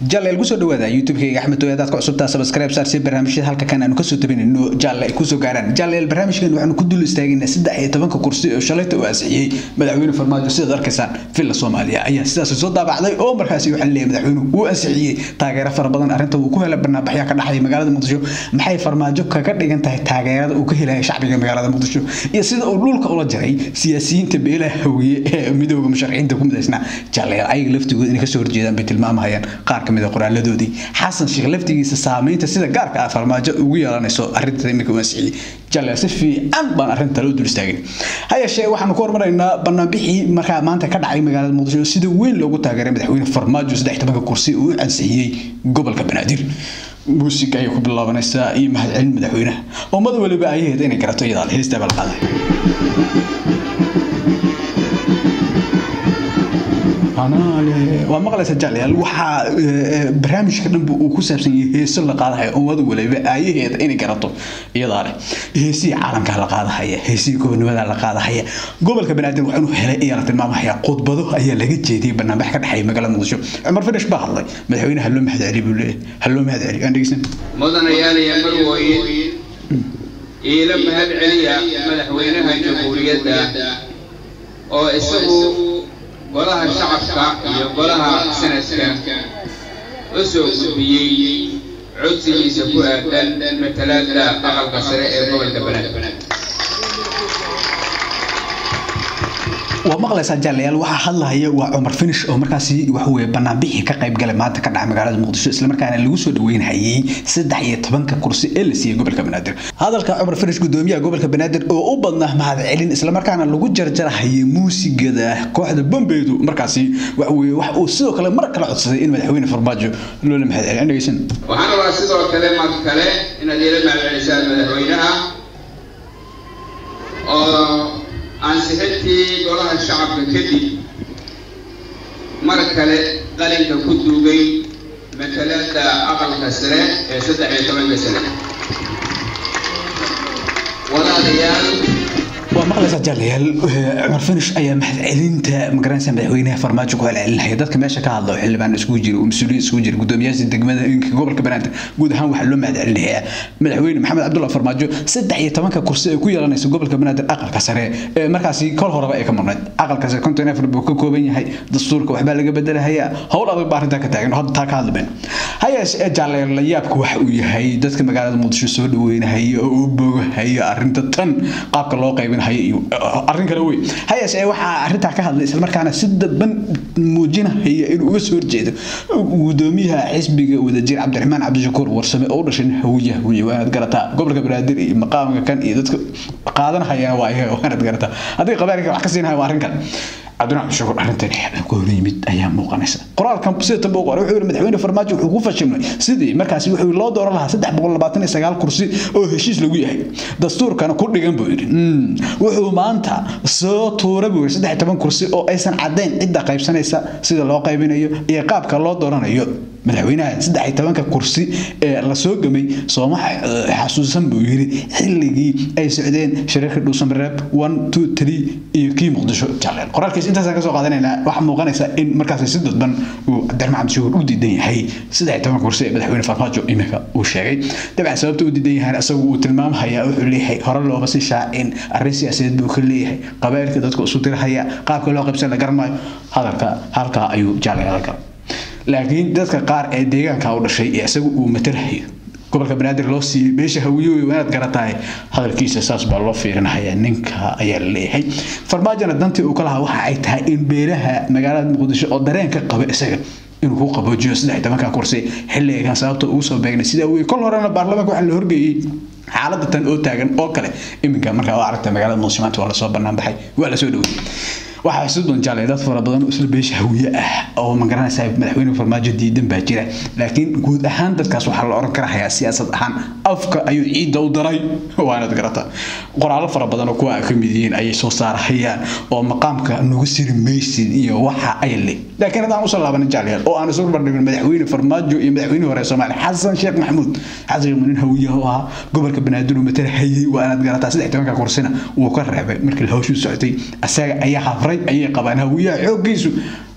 jalleel kusoo dhawaada youtube-kayga axmed oyaadaad ka cusubtaa subscribe saar si barnaamijyada halka kan aanu kasoo tabinayno jalle ay kusoo gaaraan jalleel barnaamijkan waxaanu ku dul istaagaynaa saddex iyo tobanka kursi oo shalayta uu ansixiyey madaxweyne farmaajo sidaad arkaysaan villa soomaaliya ayaa sidaas soo daabacday oo markaasi waxaa leeyahay madaxweynuhu uu ansixiyey taageero fara badan arrinta uu ku helay barnaamijyaa ka dhaxaya magaalada muqdisho maxay farmaajo kaga dhigan tahay taageerada uu ka helaya shacbiga magaalada muqdisho iyo sida uu dhulka ula jaray siyaasiyiinta beelaha hawiye ee midooda musharaxiinta ku midaysnaa jalleel ayaga laftigooda inay kasoo horjeedaan bay tilmaamahayaan qaar kamid a qoraaladoodii xasan sheekh laftigiisa saameynta sida gaarka ah farmaajo ugu yeelanayso arrinta iminka wansixiyey jalleel si fiican baan arrinta loo dul istaagin ha yeeshee waxaanu ka hormaraynaa banaanbixii markaa maanta ka dhacay magaalada muqdisho sida weyn loogu taageeray madaxweyne farmaajo saddex tobanka kursi uu ansixiyey gobolka banaadir muusiga ayay ku bilaabanaysaa iyo mahadcelin madaxweynaha ummad waliba ayaheed inay garato iyadaa heesta balqaada waa maqlaysa jaalyaal waxaa barnaamijka dhanba uu ku saabsan yahay heeso la qaadahaya ummad waliba aayaheeda inay garato iyadaa leh heesihii caalamkaa la qaadahaya heesihii gobonimada la qaadahaya gobolka banaadir waa inuu helay ayaa la tilmaamahaya khudbado ayaa laga jeediyey barnaamij ka dhexeeya magaalada muqdisho cumar fadhish baa hadlay madaxweyne haloo mahadceli buu leeyahay haloo mahadceli aan dhegeysan mudanayaal iyo marwooyin iila mahad celiya madaxweynaha jamhuuriyadda oo isagu golaha shacabka iyo golaha sanadka u soo gudbiyey codsigiisa ku aadan matalaadda aqalka sare ee gobolka banaadir waa maqlaysaa jaalayaal waxaa hadlahaya waa cumar finish oo markaasi waxaweye banaanbixii ka qayb galay maanta ka dhaca magaalada muqdisho islamarkaana lagu soo dhaweynhayay saddex iyo tobanka kursi ee la siiyey gobolka banaadir hadalka cumar finish gudoomiyaha gobolka banaadir oo u badnaa mahadcelin islamarkaana lagu jarjarahayay muusigada kooxda bombeydu markaasi waxaweye wax uu sidoo kale mar kale codsaday in madaxweyne farmaajo loola mahadceliyo aan dhegeysan waxaan rabaa sidoo kale mar kale inaad iila mahadcelisaan madaxweynaha oo ansixintii golaha shacabka kadib mar kale qalinka ku duugay matalaadda aqalka sare ee saddex iyo tobanka sane walaalayaal waa maqlaysaa jaalayaal cumar finish ayaa mahadcelinta magaranaysa madaxweynaha farmaajo ku celcelinaya dadka meesha ka hadla oo xildhibaan isugu jira oo mas-uuliyiin isugu jira gudoomiyaasha degmada gobolka banaadir guud ahaan waxaa loo mahadcelinayaa madaxweyne maxamed cabdulla farmaajo saddex iyo tobanka kursi ay ku yeelanaysa gobolka banaadir aqalka sare ee markaasi kol horeba ay ka maqnayd aqalka sare konton afar buu ka kooban yahay dastuurka waxbaa laga bedelahayaa howl adag baa arrintaa ka taagan hadda taa ka hadliben hayeeshe jaalayaal la yaabka waxa uu yahay dadka magaalada muqdisho soo dhaweynahaya oo u bogahayo arrinta tan qaabka loo qaybin arrin kale wey hayeeshe waxaa arrintaa ka hadlay islamarkaana si dadban muujinahaya inuu uga soo horjeedo gudoomiyaha xisbiga wadajir cabdiraxmaan cabdishakuur warsame oo u dhashay hawiye hawiye waanaad garataa gobolka banaadir iyo maqaamka kan iyo dadka qaadanahayana waa iyaga waanaad garataa haddii qabaarika wax ka siinahaya waa arrin kale cabdiraxmaan cabdishakuur arrintan ku hor yimid ayaa muuqanaysa qoraalkan sida tan buu qoray wuxuu yidhi madaxweyne farmaajo wuxuu ku fashilmay sidii markaasi wuxuu loo dooran lahaa saddex boqol labaatan iyo sagaal kursi oo heshiis lagu yahay dastuurkana ku dhigan buu yidhi wuxuu maanta soo tuura buu yidhi saddex iyo toban kursi oo aysan caddayn cidda qaybsanaysa sida loo qaybinayo iyo qaabka loo dooranayo madaxweynaha saddex iyo tobanka kursi ee lasoo gamay sooma xasuusan buu yidhi xilligii ay socdeen shariirka dhuusamareeb one two three iyo kii muqdisho jaaleel qoraalkiis intaasaan kasoo qaadanaynaa waxaa muuqanaysa in markaasi si dadban uu cabdiraxmaan cabdishakuur u diidan yahay saddex iyo tobanka kursi ee madaxweyne farmaajo iminka uu sheegay dabcan sababta u diidan yahay isagu uu tilmaamhayaa wuxuu leeyahay hore looma sii shaacin arrin siyaasadeed buu ka leeyahay qabailka dadka isu dirahaya qaabka loo qaybsan la garanayo hadalka halkaa ayuu jaaleel galay laakiin dadka qaar ee deegaanka u dhashay ee isagu uu matalahayo gobolka banaadir loo siiyey beesha hawiye wanaad garatahay hadalkiisa saas baa loo fiirinahaya ninka ayaa la leeyahay farmaajona dantii uu ka lahaa waxa ay tahay in beelaha magaalada muqdisho oo dareenka qaba isaga inuu ku qaboojiyo saddex tobanka kursi xilligan sababta ugu soo beegnay sida weye kol horena baarlamaanka waxaa la horgeeyey xaaladda tan oo taagan oo kale iminka markaa u aragta magaalada muqdisho maanta waa lasoo bannaan baxay waa lasoo dhowey waxaa isu doonjaalay dad fara badan oo isla beesha hawiye ah oo magaranaysa madaxweyne farmaajo diidan baa jira laakiin guud ahaan dadkaas waxaa la oran karahayaa siyaasad ahaan afka ayuu ciidda u daray waanad garata qoraallo fara badan oo kuwa ay ka mid yihiin ayay soo saarahayaan oo maqaamka nagu siri maysid iyo waxa ay le laakiin haddaan usoo laabanin jaalyaal oo aan isu bardhigin madaxweyne farmaajo iyo madaxweyne hore soomaaliya xasan sheekh maxamuud xasan sheekh nin hawiye oo ahaa gobolka banaadir uu matala hayay waanad garataa saddex tobanka kursina wuu ka reebay markii hawshuu socotay asaga ayaa hafray ayay qabaan hawiyaha xooggiisu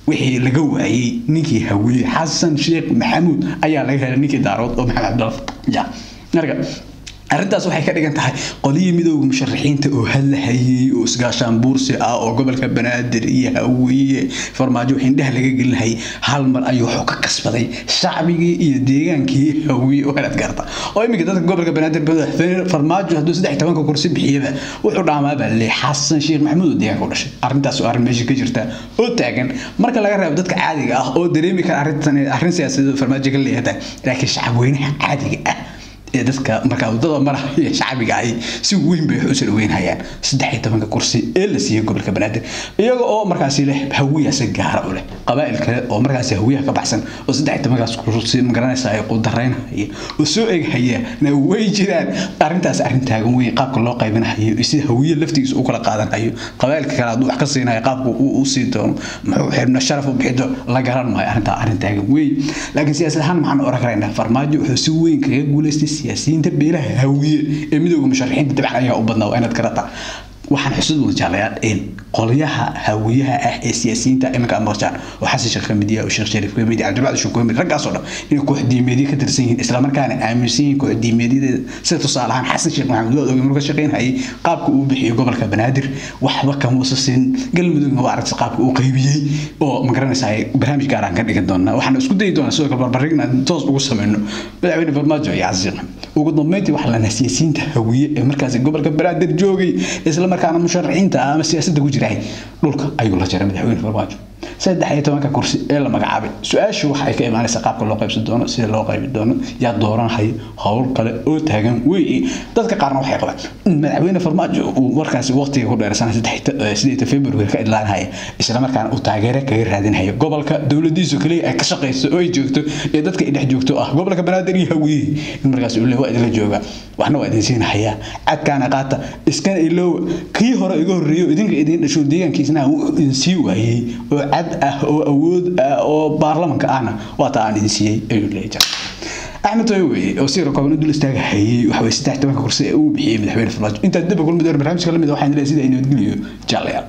wixii laga waayey ninkii hawiye xasan sheekh maxamuud ayaa laga helay ninkii daarood oo maxamed cabdalla marka arrintaas waxay ka dhigan tahay qolihii midooda musharaxiinta oo hadlahayay oo isgaashaan buursi ah oo gobolka banaadir iyo hawiye farmaajo indhaha laga gelinayay hal mar ayuu wuxuu ka kasbaday shacbigii iyo deegaankii hawiye oo helaad garta oo iminka dadka gobolka banaadir farmaajo hadduu saddex tobanka kursi bixiyaba wuxuu dhaamaaba le xasan sheekh maxamuud oo deegaanka u dhashay arrintaas oo arrin meesha ka jirta oo taagan marka laga reebo dadka caadiga ah oo dareemi kara arrintan arrin siyaasadeed farmaajo ka leeyahay laakiin shacabweynaha caadiga ah ee dadka markaa wadada maraha iyo shacbiga ay si weyn bay wax u soo dhaweynayaan saddex iyo tobanka kursi ee la siiyey gobolka banaadir iyaga oo markaasi leh hawiya si gaara u leh qabaa'il kale oo markaasi hawiyaha ka baxsan oo saddex iyo tobankaas kursi magaranaysa ay qudaraynahaya oo soo eghaya na way jiraan arrintaas arrin taagan weyn qaabka loo qaybinahayo iyo sida hawiye laftigiisa u kala qaadanayo qabaa'ilka kale hadduu wax ka siinayo qaabka uu u sii doono muxuu xibna sharaf u bixido la garan maayo arrintaa arrin taagan weyn laakiin siyaasad ahaan maxaan oran karaynaa farmaajo wuxuu si weyn kaga guulaystay siyaasiyiinta beelaha hawiye ee midooda musharaxiinta dabcan ayaa u badnaa waa inaad karata waxaan xusud mudan jeclayaa in qolyaha hawiyaha ah ee siyaasiyiinta iminka amarjaan oo xasan sheekh kamid yahay oo sheekh shariif kamid yahay cabdibacdi shuu kamid raggaas oo dhan inay koox diimeedyo ka tirsan yihiin islamarkaana aaminsan yihiin koox diimeedyadeeda sida tusaale ahaan xasan sheekh maxamed waa ogey marka shaqaynayay qaabka uu bixiyo gobolka banaadir waxba kamuusa siin galmudugna waa aragtay qaabka uu qaybiyey oo magaranaysaa barnaamij gaar aan ka dhigan doonaa waxaan isku dayi doonaa sidoo kale barbarigna toos ugu sameyno madaxweyne farmaajo iyo casiiq ugu dambeyntii waxaa lanaa siyaasiyiinta hawiye ee markaasi gobolka banaadir joogay isla markaana musharaxiinta ama siyaasadda ku jirahay dhulka ayuu la jaray madaxweyne farmaajo saddex iyo tobanka kursi ee la magacaabay su-aashu waxa ay ka imaanaysaa qaabka loo qaybsan doono sida loo qaybi doono yaa dooranhayo howl kale oo taagan weeye dadka qaarna waxay qabaan in madaxweyne farmaajo uu markaasi waqtiga ku dheersan sideeta february ka idlaanhaya isla markaana uu taageere kaga raadinhayo gobolka dowladiisu kaliya ay ka shaqayso oo ay joogto ee dadka ay dhex joogto ah gobolka banaadir iyo hawiye in markaas uu le waa idinla jooga waxna waa idin siinahayaa cadkaana qaata iskana iloowa kii hore iga horreeyo idinka idin dhasho deegaankiisna idin sii waayey oo cad ah oo awood ah oo baarlamanka ahna waa taa aan idin siiyey ayuu leeyahay axmed toy weye oo si rakooban dul istaaga hayay waxa way saddex tobanka kursi ee uu bixiyey madaxweyne farmaajo intaa dib kulmi doona barnaamijka lamid waxaan leeyahay sida ay nabadgeliyo jaalayaal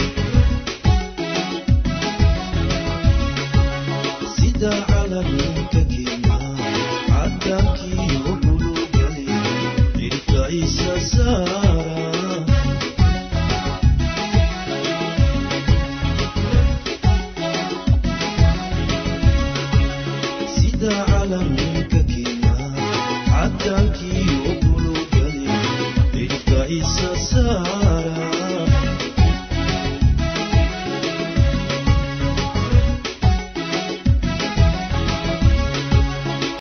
sida calanka kenya cadankii ubulugali cirka isa saara sida calanka kenya cadankii ubulugali cirka isa